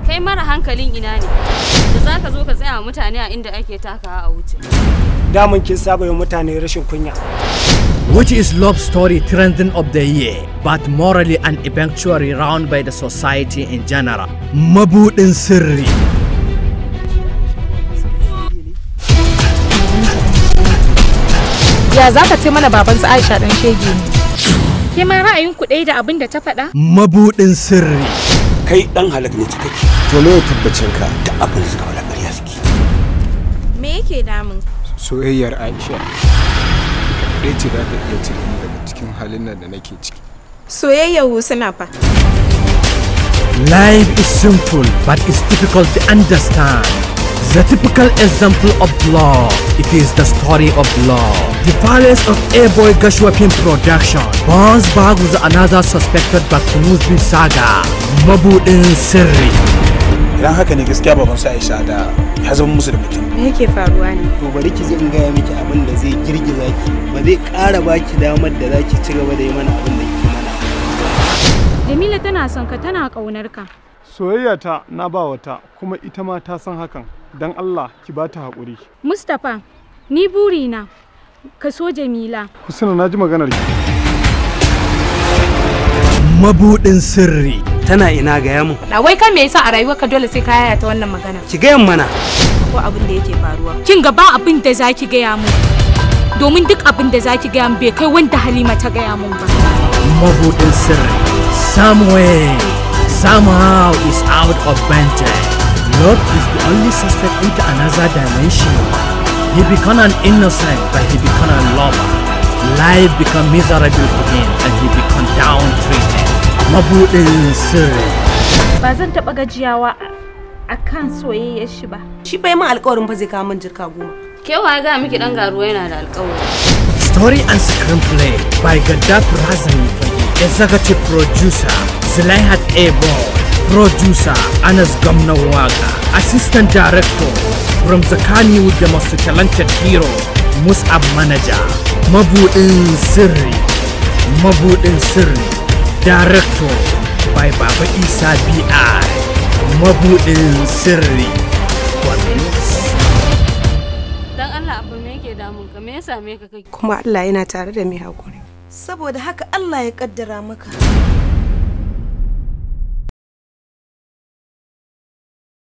kai mara hankalin ina ne da za ka zo ka tsaya wa mutane a inda ake takawa a wuce daman kin saba yi mutane rashin kunya Which is love story trending of the year, but morally and eventually round by the society in general. Mabudin sirri. Ya za ka ce mana baban su Aisha dan shege ne? Ke ma ra'ayin ku ɗaya da abin da ta faɗa? Mabudin sirri. kai dan halak ne cikakke to me tabbacin ka da abin da suka faɗa ƙarya suke Me yake damun? soyayyar Aisha ɗaya ce za ta iya cire ni daga cikin halin nan da nake ciki Soyayyar Husna fa. Life is simple, but it's difficult to understand. The typical example of love, it is the story of love. The palace of A-Boy Gashua Film Production bounce back with another suspected Bakunuzi saga, Mabudin Sirri. idan haka ne gaskiya baban sa Aisha da ya zama musu da mutum Me yake faruwa ne? to bari ki ji in gaya miki abin da zai girgiza ki ba zai ƙara baki damar da za ki ci gaba da yi mana abin da ke mana Jamila tana son ka tana ƙaunar ka. soyayya ta na ba wata kuma ita ma ta san hakan dan Allah ki ba ta haƙuri Mustapha, ni burina ka so Jamila. Husna na ji maganar ki Mabudin Sirri. tana ina gaya mu Na wai kan me yasa a rayuwarka dole sai ka yaya ta wannan magana? ki gayan mana Ko abin da yake faruwa? Kin ga ba abin da zaki gaya mu. Domin duk abin da zaki gaya mu bai kai wanda Halima ta gaya mun ba. Mabudin Sirri. Somewhere, somehow is out of Bente. Love is the only suspect into another dimension. He become an innocent, but he become a lover. Life become miserable for him, and he become downtreated. Mabudin Sirri. Ba zan taɓa gajiyawa a kan soyayyar shi ba. Shi bai min alƙawarin fa zai kawo min jirka goma. kewa ga miki dan garuwa yana da alƙawari Story and screenplay by Gaddafi Razani Fage. Executive producer Zulaihat Ebo. Producer Anas Gamna Waga. Assistant director from Zakani with the most talented hero Musab Manager. Mabudin Sirri. Mabudin Sirri. Director by Baba Isa B.I. Mabudin Sirri. Police. dan Allah abu me yake damun ka me ya same ka kai Kuma Allah yana tare da mai haƙuri. Saboda haka Allah ya kaddara maka